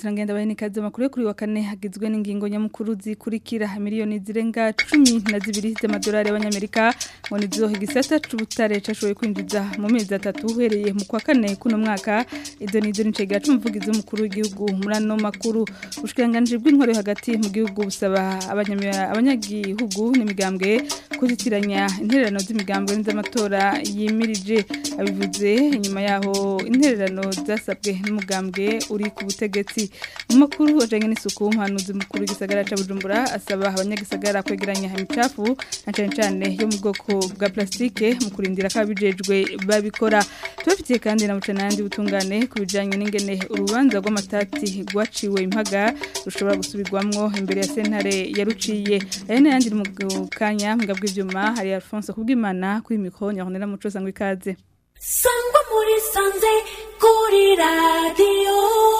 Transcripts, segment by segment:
turangenda bahini kazi makuru kuri wa kane hagizwe n'ingingo nyamukuru zikurikira miliyoni zirenga 10 na zibiri z'amadolari y'abanyamerika ngo nizo igisata c'ubutare cashoboye kwinjiza mu mezi atatu uhereye mu kwa kane kuno mwaka izo nizo nicegera c'umuvugizi w'umukuru w'igihugu muri ano makuru ubushikiranganje bw'intwaro hagati mu gihugu busaba abanyagihugu n'imigambwe kuzitiranya intererano z'imigambwe n'iz'amatora yimirije abivuze inyuma yaho intererano zasabwe n'umugambwe uri ku butegetsi mu makuru ajanye n'isuku umuhanuzi mukuru w'igisagara ca Bujumbura asaba abanyagisagara kwegeranya imicafu na cane cane yo mu bwoko bwa plastike mu kurindira ko abijejwe babikora tubafitiye kandi na mucanandi butungane ku bijanye n'ingene urubanza rw'amatati rwaciwe impaga rushobora gusubirwamwo imbere ya sentare yaruciye aya n'ayandi mu kanya mbwa bw'ivyuma hari Alphonse kubwimana kuri mikro nyahonera muco sangwa ikaze sangwa muri sanze kuri radiyo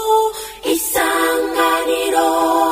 isanganiro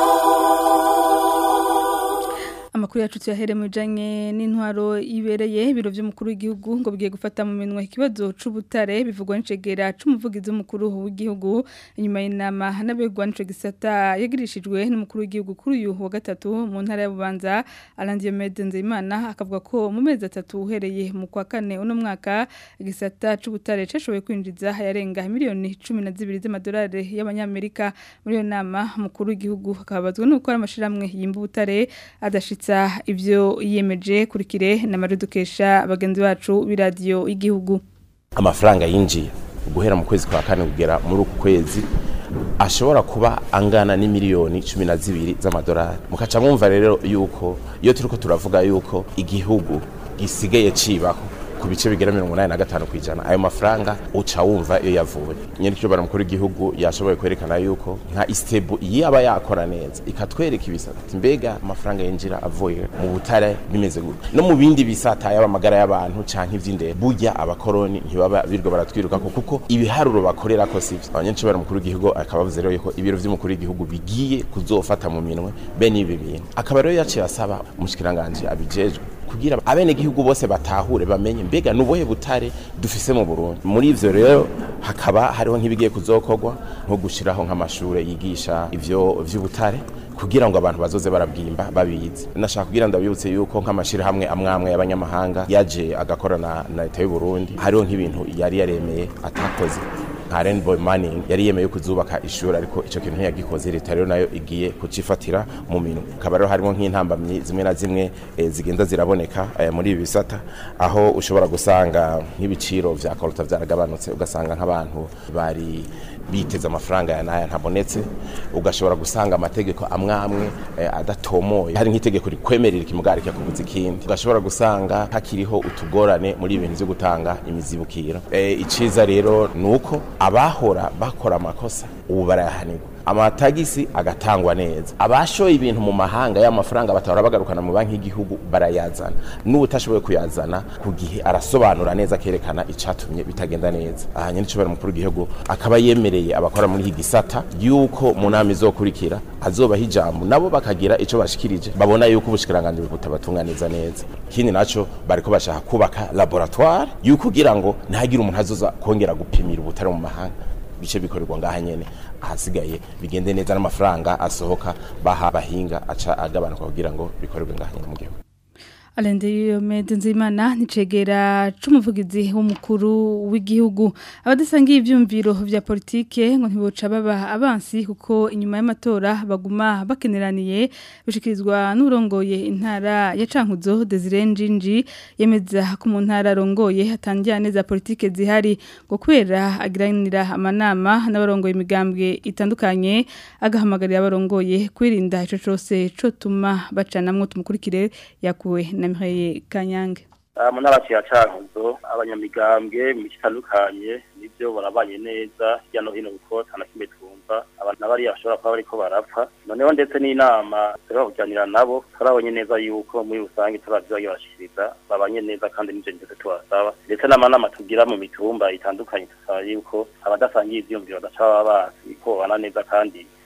amakuru yacu tuyahere mu bijanye n'intwaro ibereye ibiro vy'umukuru w'igihugu ngo bigiye gufata mu minwe ikibazo c'ubutare bivugwa n'icegera c'umuvugizi w'umukuru w'igihugu inyuma y'inama n'abegwa n'ico gisata yagirishijwe n'umukuru w'igihugu kuri uyu wa gatatu mu ntara ya Bubanza Alandiye Mede Nzeyimana akavuga ko mu mezi atatu uhereye mu kwa kane uno mwaka igisata c'ubutare cashoboye kwinjiza yarenga miliyoni 12 z'amadolari y'abanyamerika muri iyo nama umukuru w'igihugu akabazwa nuko ari amashiramwe yimba ubutare adashitse ibyo yiyemeje kurikire na maridukesha bagenzi bacu b'iradiyo y'igihugu amafaranga yinjiye guhera mu kwezi kwa kane kugera muri uku kwezi ashobora kuba angana n'imiliyoni cumi na zibiri z'amadolari mukaca mwumva rero yuko iyo turiko turavuga yuko igihugu gisigaye cibaho ku bice bigera mirongo inani na gatanu ku ijana ayo mafaranga uca wumva iyo yavuye nyine icyo mukuru w'igihugu yashoboye kwerekana yuko nka isitebu iyo aba yakora neza ikatwereka ibisata mbega amafaranga yinjira avuye mu butare bimeze gutya no mu bindi bisata yaba amagara y'abantu canke ivy'indero burya abakoroni ntibaba birwa baratwiruka ko kuko ibiharuro bakorera ko sivyo abanyeshuri mukuru w'igihugu akaba avuze rero yuko ibiro vy'umukuru w'igihugu bigiye kuzofata mu minwe bene ibi bintu akaba rero yaciye asaba umushikiranganje abijejwe kugira abene gihugu bose batahure bamenye mbega nubuhe butare dufise mu Burundi muri ivyo rero hakaba hariho nk'ibigiye kuzokorwa nko gushiraho nk'amashure yigisha ivyo vy'ubutare kugira ngo abantu bazoze barabwimba babizi nashaka kugira ndabibutse yuko nk'amashira hamwe amwamwe y'abanyamahanga yaje agakorana na leta y'u Burundi hariho nk'ibintu yari yaremeye atakoze nka Rainbow Mining yari yemeye kuzubaka ishuri ariko ico kintu ntiyagikoze leta rero nayo igiye kucifatira mu minwe akaba rero harimo nk'intambamyi zimwe na zimwe e, zigenda ziraboneka e, muri ibi bisata aho ushobora gusanga nk'ibiciro vya kolota vyaragabanutse ugasanga nk'abantu bari biteze amafaranga ya naya ntabonetse ugashobora gusanga amategeko amwamwe e, adatomoye hari nk'itegeko rikwemerera ikimugari cyakubuza ikindi ugashobora gusanga hakiriho utugorane muri ibintu vyo gutanga imizibukiro e, iciza rero nuko abahora bakora amakosa ubu barayahanirwa amatagisi agatangwa neza abashoye ibintu mu mahanga y'amafaranga batahora bagarukana mu banki y'igihugu barayazana n'ubutashoboye kuyazana ku gihe arasobanura neza akerekana icatumye bitagenda neza aha nyine icobora mukuru w'igihugu akaba yemereye abakora muri iki gisata yuko mu nama izokurikira azobaha ijambo nabo bakagira ico bashikirije babona yuko ubushikiranganje butabatunganiza neza ikindi naco bariko bashaka kubaka laboratoire yuko kugira ngo ntihagire umuntu azoza kongera gupimira ubutare mu mahanga bice bikorerwa ngaha nyene ahasigaye bigende neza n'amafaranga asohoka baha bahinga aca agabanuka kugira ngo bikorerwe ngaha nyene mu gihugu Alende Yomede Nzimana nicegera c'umuvugizi w'umukuru w'igihugu abadasangiye ivyumviro vya politike ngo ntiboca baba abansi kuko inyuma y'amatora baguma bakeneraniye bishikirizwa n'urongoye intara ya Cankuzo Desire Njinji yemeza ko mu ntara rongoye hatangira neza politike zihari ngo kwera agiranira amanama n'abarongoye imigambwe itandukanye agahamagarira abarongoye kwirinda ico cose cotuma bacanamwo tumukurikire yakuwe na Mireille Kanyange mu ntara ya Cankuzo abanyamigambwe mu bitandukanye nibyo barabanye neza hirya no hino kuko nta kimwe twumva abantu bari bashobora kuba bariko barapfa noneho ndetse n'inama turaba kuganira nabo turabonye neza yuko muri rusange turavyo barashikiriza babanye neza kandi n'ivyo ndetse tubasaba ndetse n'amanama tugira mu mitumba itandukanye tusaba yuko abadasangiye ivyumviro badaca baba basi ko babana neza kandi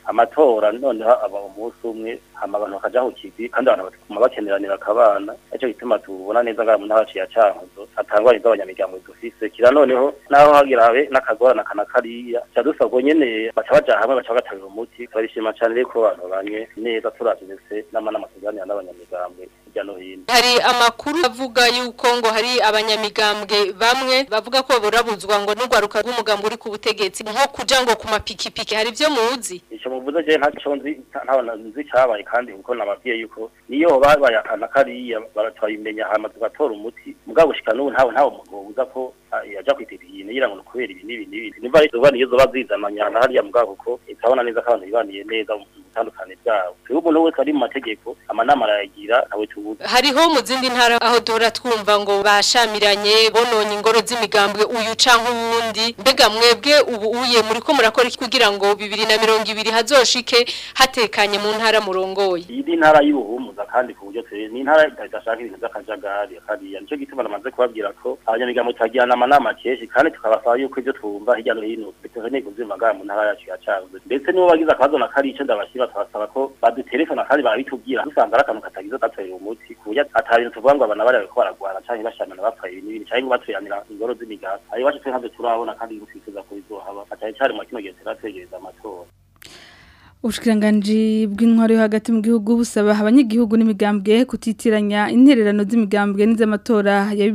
amatora noneho aba umunsi umwe hama abantu bakaja ku kivi kandi abantu bakaguma bakeneranira akabana nicyo gituma tubona neza ngaha mu ntara yacu ya cankuzo hatangwa iz'abanyamigambo dufise kira noneho naho hagira habe n'akagorana kana kariya ca dusabwa nyene baca baja hamwe baca bagatarira umuti turabishima cane rero ko abantu banye neza turavye ndetse n'amanama tuganira n'abanyamigambwe hirya no hino hari amakuru avuga yuko ngo hari abanyamigambwe bamwe bavuga ko burabuzwa ngo n'urwaruka rw'umugambwe uri ku butegetsi nko kuja ngo ku mapikipiki hari ivyo muzi ico muvuze je ntaco nzi ntabona nzi cabaye kandi kuko nababwiye yuko niyo babaye akana kariya baratwayimenya hama tugatora umuti mugabo gushika n'ubu ntawe ntawe mubuza ko ah, yaja kwitibiyine yira ngo ni kubera ibi n'ibi n'ibi nimba ari zoba niyo zoba zizananya na hariya mugabo kuko itabona neza ko abantu bibaniye neza mu butandukane bwabo twebwe umuntu wese ari mu mategeko amanama arayagira ntawe tubuza hariho mu zindi ntara aho duhora twumva ngo bashamiranye bononye ingoro z'imigambwe uyu canke uwundi mbega mwebwe ubu uye muriko murakora iki kugira ngo bibiri na mirongo ibiri hazoshike hatekanye mu ntara murongoye iyi ni intara y'ubuhumuza kandi ku buryo twe ni intara idashaka ibintu by'akajagari kariya nicyo gituma namaze kubabwira ko abanyamigambo turagirana amanama kenshi kandi tukabasaba yuko ibyo twumva hirya no hino bitewe n'intego z'imagara mu ntara yacu ya canze ndetse nibo bagize akabazo na kari ico ndabashyira tukabasaba ko badutelefona kandi barabitubwira dusanga ari akantu katagize gatorera umuti ku buryo ata bintu tuvuga ngo abana bari bariko baragwana canke bashamana bapfaye ibintu n'ibindi canke ngo batuyanira ingoro z'imigambi ayo iwacu twe ntabyo turabona kandi twifuza ko bizohaba atari cari mu kino gihe turatwegereza amatora Ubushikiranganji bw'intwaro yo hagati mu gihugu busaba abanyagihugu n'imigambwe kutitiranya intererano z'imigambwe n'iz'amatora ya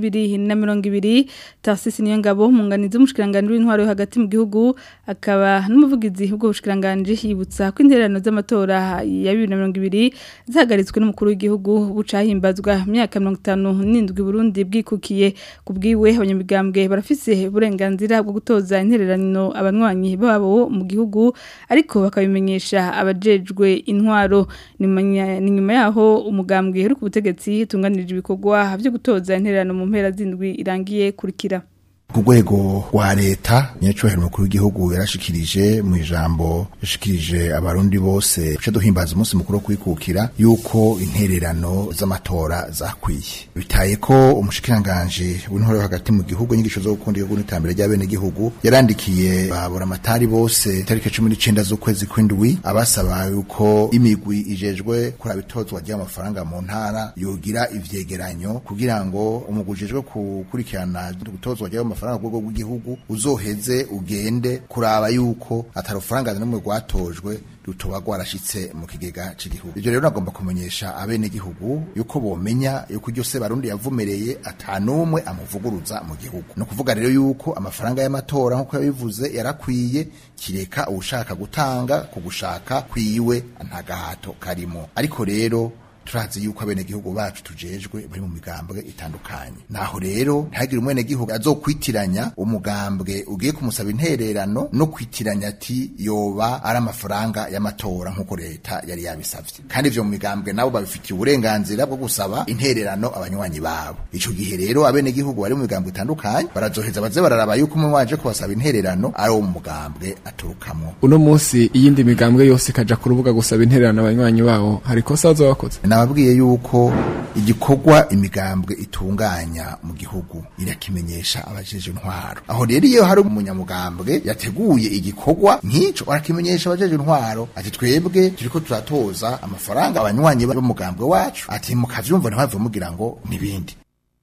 2020 Tarsis niyo ngabo munganiza umushikiranganji w'intwaro yo hagati mu gihugu akaba n'umuvugizi bwo bushikiranganji yibutsa ko intererano z'amatora ya 2020 zahagaritswe n'umukuru w'igihugu bucahimbazwa imyaka 57 Burundi bwikukiye kubwiwe abanyamigambwe barafise uburenganzira bwo gutoza intererano abanywanyi babo mu gihugu ariko bakabimenyesha abajejwe intwaro ni nyuma yaho umugambwe uri ku butegetsi tunganirije ibikorwa byo gutoza intererano mu mpera zindwi irangiye kurikira ku rwego rwa leta nyacyubahiro mukuru w'igihugu yarashikirije mu ijambo yashikirije abarundi bose duce duhimbaza umunsi mukuru wo kwikukira yuko intererano z'amatora zakwiye bitaye ko umushikiranganje w'intore hagati mu gihugu inyigisho zo gukunda igihugu n'iterambere ry'abene gihugu yarandikiye babura amatari bose itariki cumi n'icenda z'ukwezi kw'indwi abasaba yuko imigwi ijejwe kuraba itozwa ry'amafaranga mu ntara yogira ivyegeranyo kugira ngo umugwi ujejwe gukurikirana gutozwa ry'amafaranga amafaranga rwego rw'igihugu uzoheze ugende kuraba yuko atarufaranga n'umwe rwatojwe rutoba rwarashitse mu kigega c'igihugu ivyo rero nagomba kumenyesha abene gihugu yuko bomenya yuko iryo se barundi yavumereye atanumwe amuvuguruza mu gihugu no kuvuga rero yuko amafaranga y'amatora nkuko yabivuze yarakwiye kireka ushaka gutanga kugushaka kwiwe nta gahato karimo ariko rero turazi yuko abenegihugu bacu tujejwe bari mu migambwe itandukanye naho rero ntihagire umwenegihugu azokwitiranya umugambwe ugiye kumusaba intererano no kwitiranya ati yoba ari amafaranga y'amatora nk'uko leta yari yabisavye kandi ivyo mu migambwe nabo babifitiye uburenganzira bwo gusaba intererano abanywanyi babo ico gihe rero abenegihugu bari mu migambwe itandukanye barazoheza baze bararaba yuko umwe waje kubasaba intererano ari uwo mu mugambwe aturukamwo uno munsi iyindi migambwe yose ikaja ku rubuga gusaba intererano abanywanyi babo hari ikosa bazoba bakoze nababwiye yuko igikorwa imigambwe itunganya mu gihugu irakimenyesha abajeje intwaro aho rero iyo hari umunyamugambwe yateguye igikorwa nk'ico arakimenyesha abajeje intwaro ati twebwe turiko turatoza amafaranga abanywanyi b'umugambwe wacu ati mukavyumva ntibave mugira ngo nibindi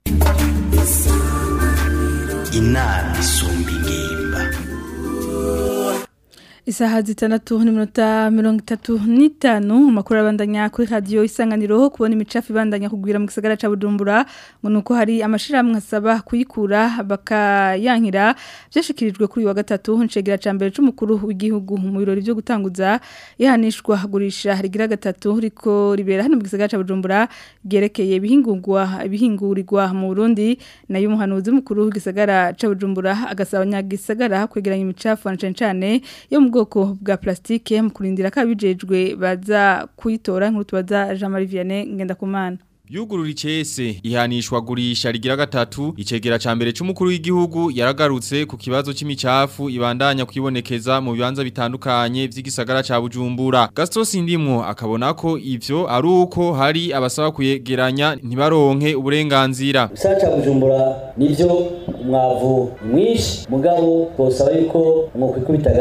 inama isumba ingimba Isaha zitandatu n'iminota mirongo itatu n'itanu amakuru abandanya kuri radiyo isanganiro kubona imicafu ibandanya kugwira mu gisagara ca Bujumbura ngo nuko hari amashirahamwe asaba kuyikura bakayankira byashikirijwe kuri wa gatatu ncegera ca mbere c'umukuru w'igihugu mu birori byo gutanguza ihanishwa gurisha rigira gatatu riko ribera hano mu gisagara ca Bujumbura gerekeye ibihingurwa ibihingurirwa mu Burundi nayo umuhanuzi mukuru w'igisagara ca Bujumbura agasaba abanyagisagara kwegeranya imicafu cane cane yo mu bwoko bwa plastike mu kurindira kabijejwe baza kuyitora nkuru tubaza Jean Marie Vianney ngendakumana Yugurura icese ihanishwa gurisha rigira gatatu icegera ca mbere c'umukuru w'igihugu yaragarutse ku kibazo c'imicafu ibandanya kwibonekeza mu bibanza bitandukanye vy'igisagara ca Bujumbura Gaston Sindimwo akabona ko ivyo ari uko hari abasaba kuyegeranya ntibaronke uburenganzira Gisagara ca Bujumbura nivyo umwavu mwinshi mugabo twosaba yuko mwokwikubita gashi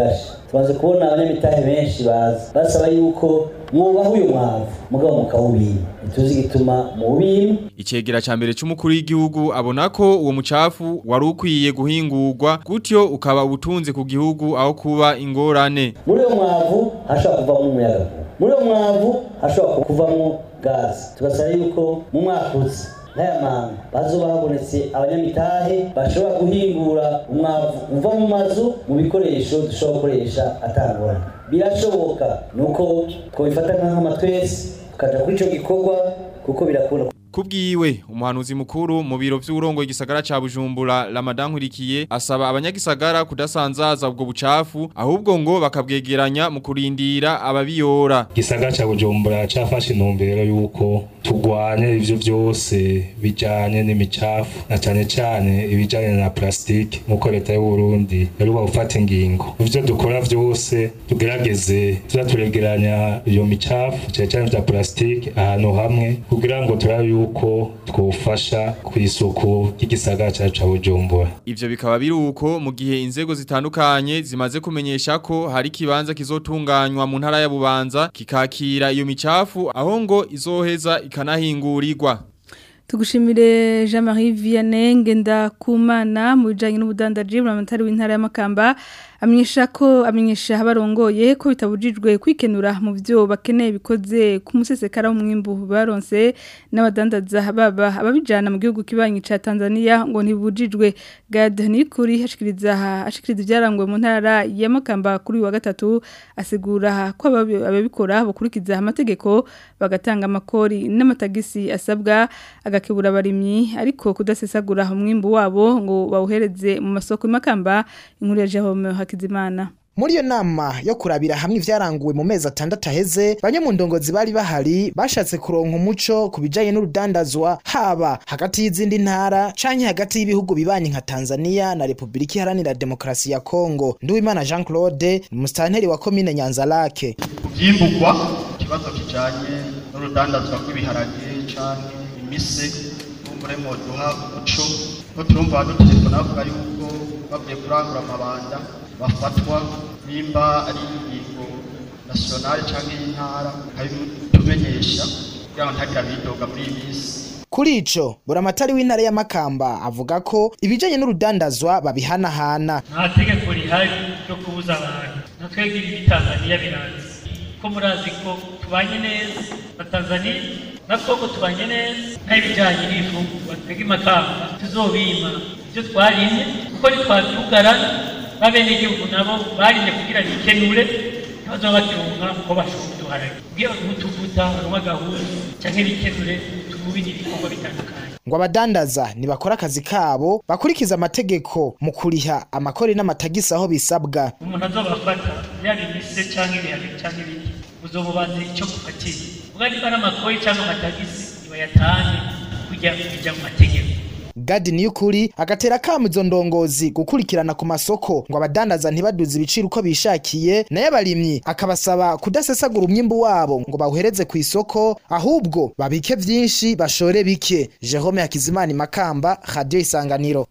tumaze kubona abanyamitahe benshi baza basaba yuko mwubaha uyu mwavu mugabo mukawubima ntituzi igituma muwubima Icegera ca mbere c'umukuru w'igihugu abona ko uwo mucafu wari ukwiye guhingurwa gutyo ukaba ubutunzi ku gihugu aho kuba ingorane. muri uyo mwavu hashobora kuvamo umuyaga muri uyo mwavu hashobora kuvamo gazi tugasaba yuko mu mwaka uza n'aya manga bazoba habonetse abanyamitahe bashobora guhingura umwavu uva mu mazu mu bikoresho dushobora gukoresha atangorane birashoboka nuko twabifata nk'amatwese tukaja kuri ico gikorwa kuko birakunda Kubwiwe umuhanuzi mukuru mu biro vy'urongo igisagara ca Bujumbura Ramadan Nkurikiye asaba abanyagisagara kudasanzaza ubwo bucafu ahubwo ngo bakabwegeranya mu kurindira ababiyora. igisagara cya bujumbura cyafashe intumbero y'uko turwanya ivyo byose bijanye n'imicafu na cyane cyane ibijanye na plastique nk'uko leta y'u Burundi yaruba gufata ingingo mu vyo dukora vyose tugerageze tuza turegeranya iyo micafu cyane cyane vya plastique ahantu hamwe kugira ngo turabe yuko twofasha ku isuku ry'igisagara cyacu ca bujumbura Ivyo bikaba biri uko mu gihe inzego zitandukanye zimaze kumenyesha ko hari kibanza kizotunganywa mu ntara ya Bubanza kikakira iyo micafu aho ngo izoheza ikanahingurirwa. Tugushimire Jean-Marie Vianney Ngendakumana mu bijanye n'ubudandaji buramatari w'intara y'Amakamba amenyesha ko amenyesha abarongoye ko bitabujijwe kwikenura mu byo bakeneye bikoze ku musesekara w'umwimbu baronse n'abadandaza baba ababijana mu gihugu kibanyi ca Tanzania ngo ntibujijwe Gad Nikuri hashikiriza hashikiriza ibyarangwe mu ntara y'Amakamba kuri uyu wa gatatu asigura ko ababi- ababikora bukurikiza amategeko bagatanga amakori n'amatagisi asabwa agakebura abarimyi ariko kudasesagura umwimbu wabo ngo bawuhereze mu masoko y'Amakamba inkuru ya Jerome Hakizimana muri iyo nama yo kurabira hamwe ivyaranguwe mu mezi atandatu aheze bamwe mu ndongozi bari bahari bashatse kuronka umuco ku bijanye n'urudandazwa haba hagati y'izindi ntara canke hagati y'ibihugu bibanyi nka Tanzania na Republika Iharanira Demokarasi ya Kongo Nduwimana Jean Claude ni musitanteri wa komine Nyanzarake vyimburwa ikibazo kijanye n'urudandazwa rw'ibiharage canke imise umuremo duha umuco ko turumva badutelefona bavuga yuko bavuye kurangura amabanda bafatwa nimba ari ingingo nationale canke y'intara tumenyesha kugira ngo ntagire abidoga muri iyi minsi Kuri ico buramatari w'intara ya Makamba avuga ko ibijanye n'urudandazwa babihanahana nta tegeko rihari ryo kubuza abantu natwebwe ibi Tanzania birazi ko murazi ko tubanye neza na Tanzania na Kongo tubanye neza n'ibijanye n'ifungurwa twebwe Makamba tuzobima ibyo twarimye kuko ntitwabyugarana n'abenegihugu nabo barimye kugira bikenure ntibazoba bakirunka ko bashobora uduharage ubwiye nk'utuvuta n'agahuzu canke bikenure tububi n'ibikorwa bitandukanye ngo abadandaza nibakora akazi kabo bakurikiza amategeko mu kuriha amakori n'amatagisi aho bisabwa umuntu azobafata yaba imise canke ibiharage canke ibindi uzomubaze ico gufatira ubwo niba ari amakori canke amatagisi nibayatange kugira bija mu mategeko Gadi niyukuri agatera kamo izo ndongozi gukurikirana ku masoko ngo abadandaza ntibaduze ibiciro uko bishakiye nayo abarimyi akabasaba kudasesagura umwimbu wabo ngo bawuhereze ku isoko ahubwo babike vyinshi bashore bike Jerome Hakizimana Makamba Radio Isanganiro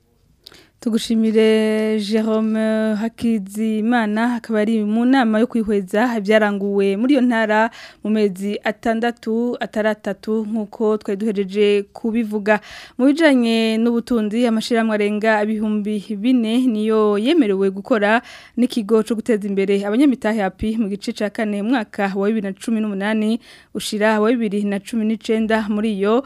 Tugushimire Jerome Hakizimana akaba ari mu nama yo kwihweza ibyaranguwe muri iyo ntara mu mezi atandatu ataratatu nkuko twari duhereje kubivuga mu bijanye n'ubutunzi amashirahamwe arenga ibihumbi bine niyo yemerewe gukora n'ikigo cyo guteza imbere abanyamitahe hapi mu gice ca kane mwaka wa 2018 ushira wa 2019 muri iyo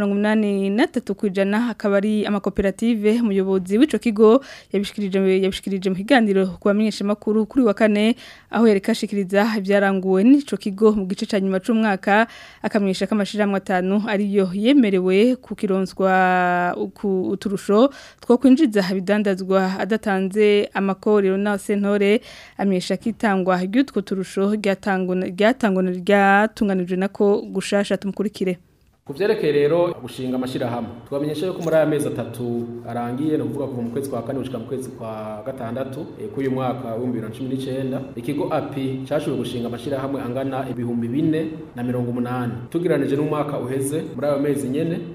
83 kwijana akaba ari amakoperative umuyobozi w'ico kigo yabishikirije yabishikirije mu kiganiro kubamenyesha makuru kuri wa kane aho yerekashikiriza ibyaranguwe n'ico kigo mu gice ca nyuma c'umwaka akamenyesha ko amashiramwe atanu ariyo yemerewe kukironswa ku uturusho two kwinjiza ibidandazwa adatanze amakorero na sentore amenyesha kitangwa ry'utwo turusho ryatangwa ryatangwa ryatunganijwe nako gushasha tumukurikire ku byerekeye rero gushinga amashyirahamwe twamenyesha yuko muri aya mezi atatu arangiye ni ukuvuga kuva mu kwezi kwa kane gushyika mu kwezi kwa gatandatu k'uyu mwaka w'ibihumbi bibiri na cumi n'icyenda ikigo api cyashoboye gushinga amashyirahamwe angana ibihumbi bine na mirongo umunani tugereranije n'umwaka uheze muri ayo mezi nyine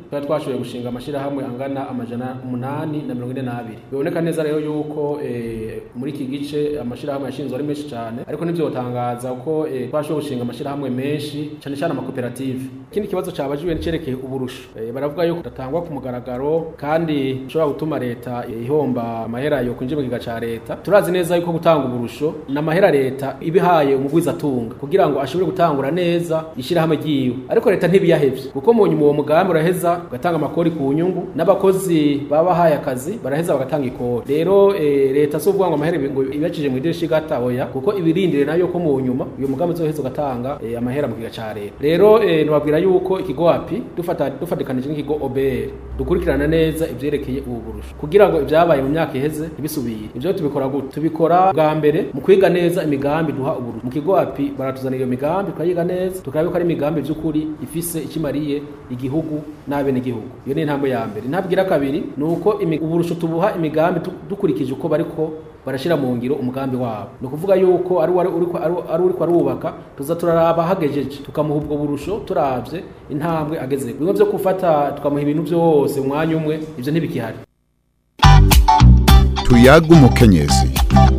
twari twashoboye gushinga amashirahamwe angana amajana umunani na mirongo ine n'abiri biboneka neza rero yuko eh, muri iki gice amashirahamwe yashinzwe ari menshi cyane ariko nivyotangaza ko eh, twashoboye gushinga amashirahamwe menshi cyane cyane amakoperative ikindi kibazo cabajijwe nicerekeye uburusho eh, baravuga yuko datangwa ku mugaragaro kandi ushobora gutuma leta eh, ihomba amahera yo kwinjira mu kiga ca leta turazi neza yuko gutanga uburusho n'amahera leta ibihaye umugwiza atunga kugira ngo ashobore gutangura neza ishirahamwe ryiwe ariko leta ntibiyahevye kuko mu nyuma uwo mugambi uraheza ugatanga amakori ku nyungu n'abakozi baba bahaye akazi baraheza bagatanga ikori rero eh, leta si ukuvuga ngo amahera ngo ibacije mu idirisha igataboya kuko ibirindire nayo ko mu nyuma uyu mugambi uzoheza ugatanga eh, amahera mu kiga ca leta rero eh, nubabwira yuko ikigo api dufata dufatikanije n'ikigo OBR dukurikirana neza ivyerekeye ubu burusho kugira ngo ibyabaye mu myaka iheze ntibisubire ivyo tubikora gute tubikora bwa mbere mu kwiga neza imigambi duha uburusho mu kigo api baratuzanira iyo migambi tukayiga neza tukaraba ko ari imigambi by'ukuri ifise ikimariye igihugu n'abene igihugu iyo ni intambwe ya mbere intambwe igira kabiri ni uko imi- uburusho tubuha imigambi tu- dukurikije uko bariko barashira mu ngiro umugambi wabo ni ukuvuga yuko ari uwari uriko ari ari uriko arubaka tuza turaraba hagejeje tukamuha ubwo burusho turavye intambwe ageze bimwe vyo gufata tukamuha ibintu vyose mu mwanya umwe ivyo ntibikihari tuyaga umukenyezi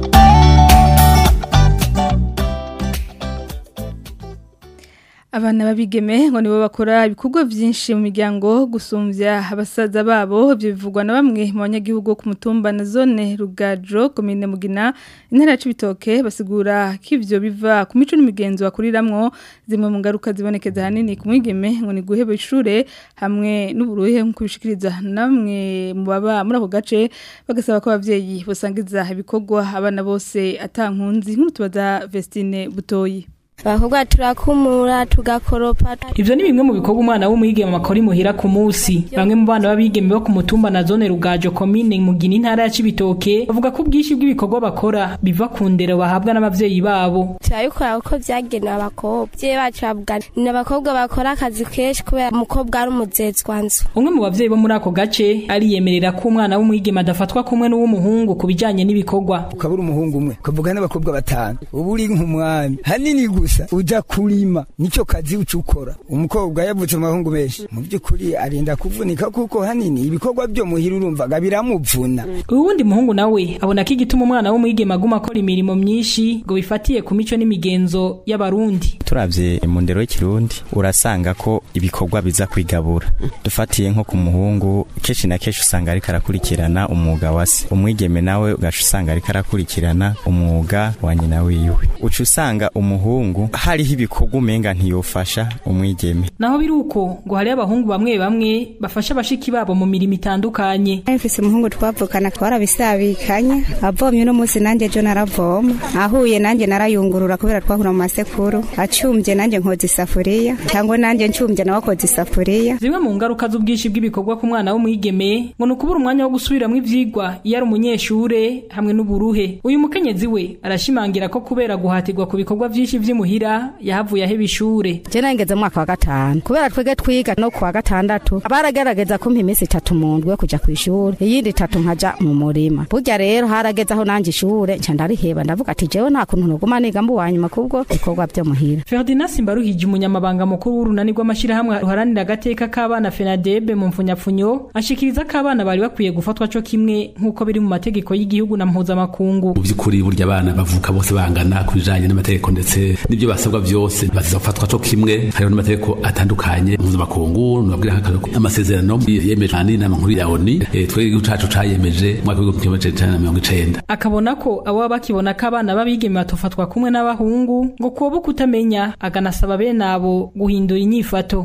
Abana babigeme ngo nibo bakora ibikorwa byinshi mu miryango gusumvya abasaza babo ibyo bivugwa na bamwe mu banyagihugu ku mutumba na zone Rugajo komine Mugina intara ya Cibitoke basigura ko ivyo biva ku mico n'imigenzo bakuriramwo zimwe mu ngaruka zibonekeza hanini ku mwigeme ngo ni guheba ishure hamwe n'uburuhe nko kubishikiriza namwe mu baba muri ako gace bagasaba ko abavyeyi bosangiza ibikorwa abana bose atankunzi nk'utubaza Vestine Butoyi abakobwa turakumura tugakoropa Ivyo ni bimwe mu bikorwa umwana w'umwigeme makora imuhira ku munsi. Bamwe mu bana babigeme bo ku mutumba na zone Rugajo komine Mugina intara ya Cibitoke bavuga ko ubwishi bw'ibikorwa bakora biva ku ndero bahabwa n'abavyeyi babo. turabikora kuko byagenewe abakobwa abavyeyi bacu bavuga ni abakobwa bakora akazi kenshi kubera umukobwa ari umuzezwa nzu Umwe mu bavyeyi bo muri ako gace ariyemerera ko umwana w'umwigeme adafatwa kumwe n'uw'umuhungu ku bijanye n'ibikorwa. ukabura umuhungu umwe ukavuga n'abakobwa batanu uba uri nk'umwami hanini gusa uja kurima nicyo kazi uca ukora umukobwa yavutse mu bahungu benshi mu by'ukuri arinda kuvunika kuko hanini ibikorwa byo muhira urumvaga biramuvuna Uwundi muhungu nawe abona ko igituma umwana w'umwigeme aguma akora imirimo myinshi ngo bifatiye ku mico n'imigenzo y'abarundi. turavye mu ndero y'ikirundi urasanga ko ibikorwa biza kwigabura dufatiye nko ku muhungu kenshi na kenshi usanga ariko arakurikirana umwuga wa se umwigeme nawe ugaca usanga ariko arakurikirana umwuga wa nyina wiwe uca usanga umuhungu hariho ibikorwa umenga ntiyofasha umwigeme Naho biri uko ngo hariyo abahungu bamwe bamwe bafasha abashiki babo mu mirimo itandukanye. mfise umuhungu twavukana twarabisabikanye avomye uno munsi nanjye ejo naravoma ahuye nanjye narayungurura kubera twahura mu masekuru acumbye nanjye nkoza isafuriya cyangwa nanjye ncumbye nawe akoza isafuriya Zimwe mu ngaruka z'ubwinshi bw'ibikorwa ku mwana w'umwigeme ngo ni ukubura umwanya wo gusubiramwo ivyigwa iyo ari umunyeshure hamwe n'uburuhe. Uyu mukenyezi we arashimangira ko kubera guhatirwa ku bikorwa vyinshi vy'imuhira yahavuye aheba ishure. je nangeze mu mwaka wa gatanu kubera twege twiga no ku wa gatandatu baragerageza kumpa iminsi itatu mu ndwi yo kuja kw'ishuri iyindi itatu nkaja mu murima burya rero harageze aho nanje ishure nca ndariheba ndavuga ati jewe nta kuntu noguma niga mbu wanyuma kubwo ibikorwa vyo muhira Ferdinand Simbaruhije umunyamabanga mukuru w'urunani rw'amashirahamwe ruharanira agateka k'abana FENADEB mu mfunyapfunyo ashikiriza ko abana bari bakwiye gufatwa co kimwe nk'uko biri mu mategeko y'igihugu na mpuzamakungu. mu by'ukuri burya abana bavuka bose bangana ku bijanye n'amategeko ndetse n'ibyo basabwa byose baziza gufatwa co kimwe hariho n'amategeko atandukanye mpuzamakungu nubabwira nk'akarero ko amasezerano yemeje kandi n'inama nkuru ya ONU eh, twebwe igihugu cacu cayemeje mu mwaka w'igihumbi kimwe amajana icenda na mirongo icenda akabona ko abo baba bakibona ko abana b'abigeme batofatwa kumwe n'abahungu ngo kuba kutamenya akanasaba bene abo guhindura inyifato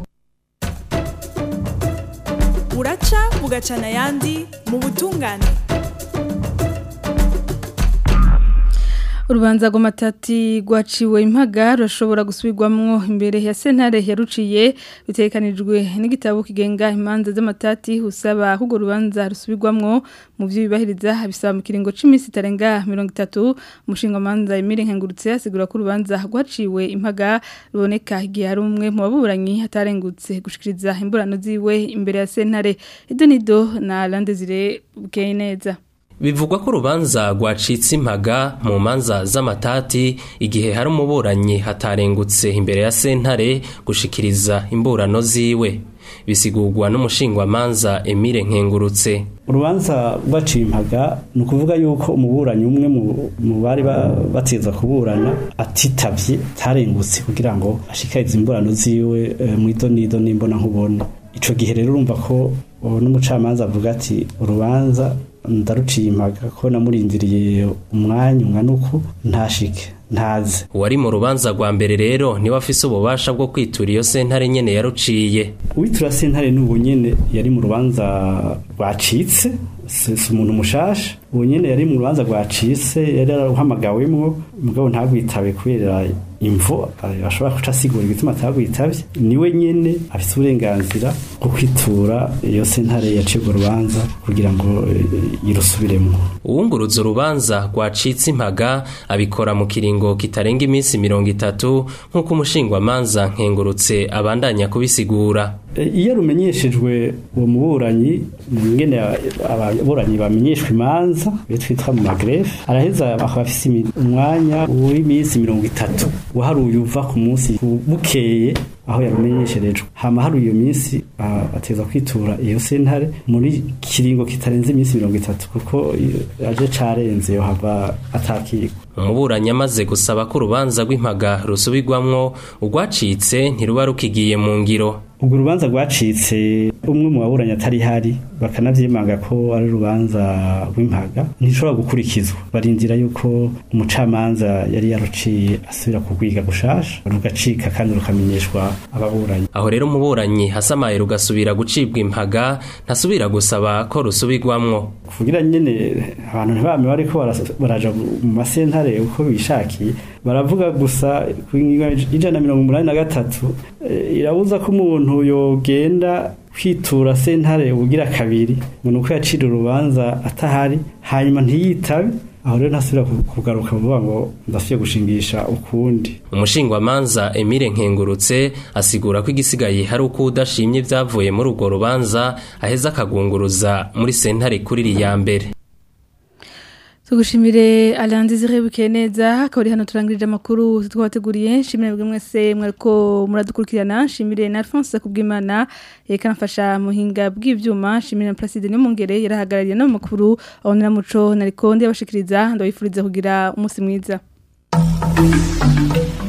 uraca bugacana ayandi mu butungane Urubanza rw'amatati rwaciwe impaga rurashobora gusubirwamwo imbere ya sentare yaruciye bitekanijwe n'igitabo kigenga imanza z'amatati usaba ko urwo rubanza rusubirwamwo mu byo bibahiriza bisaba mu kiringo cy'iminsi itarenga mirongo itatu umushinga manza Emile Nkengurutse asigura ko urubanza rwaciwe impaga ruboneka igihe hari umwe mu baburanyi atarengutse gushikiriza imburano ziwe imbere ya sentare idonido na Landezire bukeye neza Bivugwa ko urubanza rwacitse impaga mu manza z'amatati igihe hari umuburanyi hatarengutse imbere ya sentare gushikiriza imburano ziwe. bisigurwa n'umushingwamanza Emile Nkengurutse urubanza rwacimpaga ni ukuvuga yuko umuburanyi umwe mu bari bateza kuburana atitavye tarengutse kugira ngo ashikarize imburano ziwe mu idonido n'imbona nkubona ico gihe rero urumva ko n'umucamanza avuga ati urubanza ndaruciye impaga ko namurindiriye umwanya ungana uku ntashike ntaze uwari mu rubanza rwa mbere rero niwe afise ububasha bwo kwitura iyo sentare nyene yaruciye uwitura sentare n'ubu nyene yari mu rubanza rwacitse si umuntu mushasha ubu nyene yari mu rubanza rwacitse yari yararuhamagawemwo mugabo ntagwitabe kubera imvo ashobora kuca asigura igituma atagwitabye niwe nyene afite uburenganzira bwo kwitura iyo sentare yacibwa urubanza kugira ngo irusubiremo uwunguruza urubanza rwacitse impaga abikora mu kiringo kitarenga iminsi mirongo itatu nk'uko umushingwamanza nkengurutse abandanya kubisigura iyo rumenyeshejwe uwo muburanyi ingene ababuranyi bamenyeshwa imanza iyo twitwa mu magrefe araheza akaba afise umwanya w'iminsi mirongo itatu waharuye uva ku munsi bukeye aho yarumenyesherejwe hama haruye iyo minsi ateza kwitura iyo sentare muri kiringo kitarenze iminsi mirongo itatu kuko aje carenze yohava atakirwa umuburanyi amaze gusaba ko urubanza rw'impaga rusubirwamwo urwacitse ntiruba rukigiye mu ngiro ubwo urubanza rwacitse umwe mu baburanyi atari hari bakanavyemanga ko ari urubanza rw'impaga ntishobora gukurikizwa barindira yuko umucamanza yari yaruciye asubira kugwiga gushasha rugacika kandi rukamenyeshwa ababuranyi aho rero umuburanyi hasamaye rugasubira gucibwa impaga ntasubira gusaba ko rusubirwamwo kugira nyene abantu ntibame bariko baraja mu masentare uko bishakiye baravuga gusa ijana mirongo umunani na gatatu irabuza ko umuntu yogenda kwitura sentare ubugira kabiri ngo nuko yacira urubanza atahari hanyuma ntiyitabe aho rero ntasubira kugaruka vuba ngo ndasubiye gushingisha ukundi umushingwamanza Emile Nkengurutse asigura ko igisigaye hari uko udashimye byavuye muri urwo rubanza aheza akagunguruza muri sentare kuri ya mbere tugushimire Alandi zirebuke neza akaba ari hano turangirije amakuru twabateguriye nshimire bwe mwese mwariko muradukurikirana nshimire na Alphonse kubwimana yekanafasha muhinga bw'ivyuma nshimire na Placide Nyomongere yarahagarariye no makuru abonera muco nariko ndabashikiriza ndabifuriza kugira umunsi mwiza